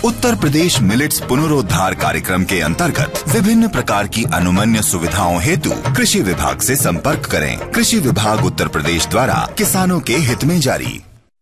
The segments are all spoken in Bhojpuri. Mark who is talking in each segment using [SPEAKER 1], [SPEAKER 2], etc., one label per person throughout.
[SPEAKER 1] उत्तर प्रदेश मिलेट्स पुनरोद्धार कार्यक्रम के अंतर्गत विभिन्न प्रकार की अनुमन्य सुविधाओं हेतु कृषि विभाग से संपर्क करें कृषि विभाग उत्तर प्रदेश द्वारा किसानों के हित में जारी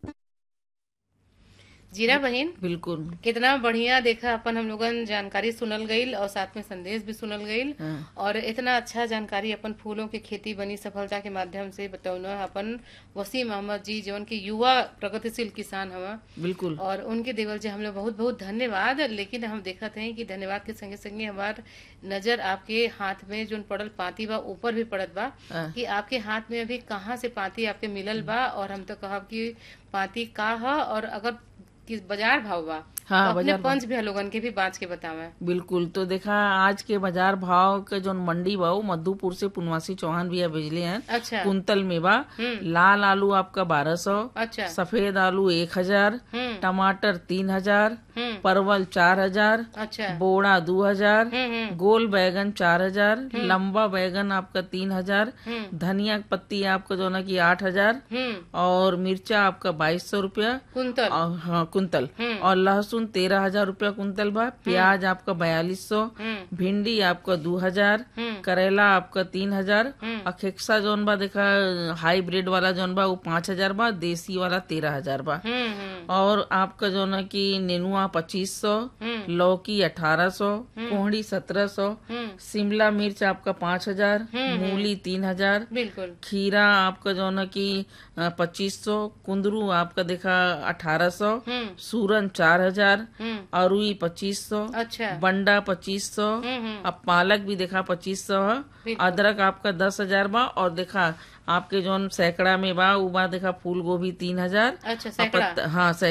[SPEAKER 2] जीरा बहन
[SPEAKER 3] बिल्कुल
[SPEAKER 2] कितना बढ़िया देखा अपन हम लोगन जानकारी सुनल गईल और साथ में संदेश भी सुनल गईल और इतना अच्छा जानकारी अपन फूलों की खेती बनी सफलता के माध्यम से बतौना अपन वसीम अहमद जी जौन की युवा प्रगतिशील किसान हवा
[SPEAKER 3] बिल्कुल
[SPEAKER 2] और उनके देवल जी हम लोग बहुत बहुत धन्यवाद लेकिन हम देखते हैं कि धन्यवाद के संगे संगे हमार नजर आपके हाथ में जो पड़ल पाती बा ऊपर भी पड़त बा
[SPEAKER 3] हाँ।
[SPEAKER 2] कि आपके हाथ में अभी कहाँ से पाती आपके मिलल बा और हम तो कहब कि पाती का ह और अगर किस बाजार भाव बा
[SPEAKER 3] हाँ,
[SPEAKER 2] तो अपने
[SPEAKER 3] बाजार भाव।
[SPEAKER 2] पंच भी लोगन के भी बाँच के बतावे
[SPEAKER 3] बिल्कुल तो देखा आज के बाजार भाव के जो मंडी बा वो मधुपुर से पुनवासी चौहान भैया भेजले हैं
[SPEAKER 2] अच्छा
[SPEAKER 3] कुंतल में बा लाल आलू आपका बारह सौ
[SPEAKER 2] अच्छा
[SPEAKER 3] सफेद आलू एक हजार
[SPEAKER 2] हम्म
[SPEAKER 3] टमाटर तीन हजार
[SPEAKER 2] हम्म
[SPEAKER 3] परवल चार हजार
[SPEAKER 2] अच्छा
[SPEAKER 3] बोड़ा दो हजार
[SPEAKER 2] हम्म हम्म
[SPEAKER 3] गोल बैगन चार हजार लंबा बैगन आपका तीन हजार
[SPEAKER 2] हम्म
[SPEAKER 3] धनिया की पत्ती आपका जो ना की आठ हजार
[SPEAKER 2] हम्म
[SPEAKER 3] और मिर्चा आपका बाईस सौ रूपया
[SPEAKER 2] कुंतल
[SPEAKER 3] और हाँ कुंतल
[SPEAKER 2] हम्म।
[SPEAKER 3] और लहसुन तेरह हजार रूपया कुंतल बा प्याज आपका बयालीस सौ
[SPEAKER 2] हम्म
[SPEAKER 3] भिंडी आपका दो हजार
[SPEAKER 2] हम्म
[SPEAKER 3] करेला आपका तीन हजार
[SPEAKER 2] हम्म।
[SPEAKER 3] और खेक्सा जौन बा देखा हाईब्रिड वाला जौन बा वो पाँच हजार बा देसी वाला तेरह हजार बा
[SPEAKER 2] हम्म हम्म
[SPEAKER 3] और आपका जो ना की नेनुआ पच्चीस सौ
[SPEAKER 2] हम्म
[SPEAKER 3] लौकी अठारह सौ कोहड़ी सत्रह सौ
[SPEAKER 2] हम्म
[SPEAKER 3] शिमला मिर्च आपका पाँच हजार मूली तीन हजार
[SPEAKER 2] बिल्कुल
[SPEAKER 3] खीरा आपका जो ना की पच्चीस सौ कुंदरू आपका देखा अठारह सौ
[SPEAKER 2] हम्म
[SPEAKER 3] सूरन चार हजार
[SPEAKER 2] हम्म
[SPEAKER 3] अरुई पच्चीस सौ
[SPEAKER 2] अच्छा
[SPEAKER 3] बंडा पच्चीस सौ
[SPEAKER 2] हम्म हम्म
[SPEAKER 3] अब पालक भी देखा पच्चीस सौ है
[SPEAKER 2] बिल्कुल।
[SPEAKER 3] अदरक आपका दस हजार बा और देखा आपके जौन सैकड़ा में बा उ बा देखा फूल गोभी तीन हजार
[SPEAKER 2] अच्छा सैकड़ा
[SPEAKER 3] हाँ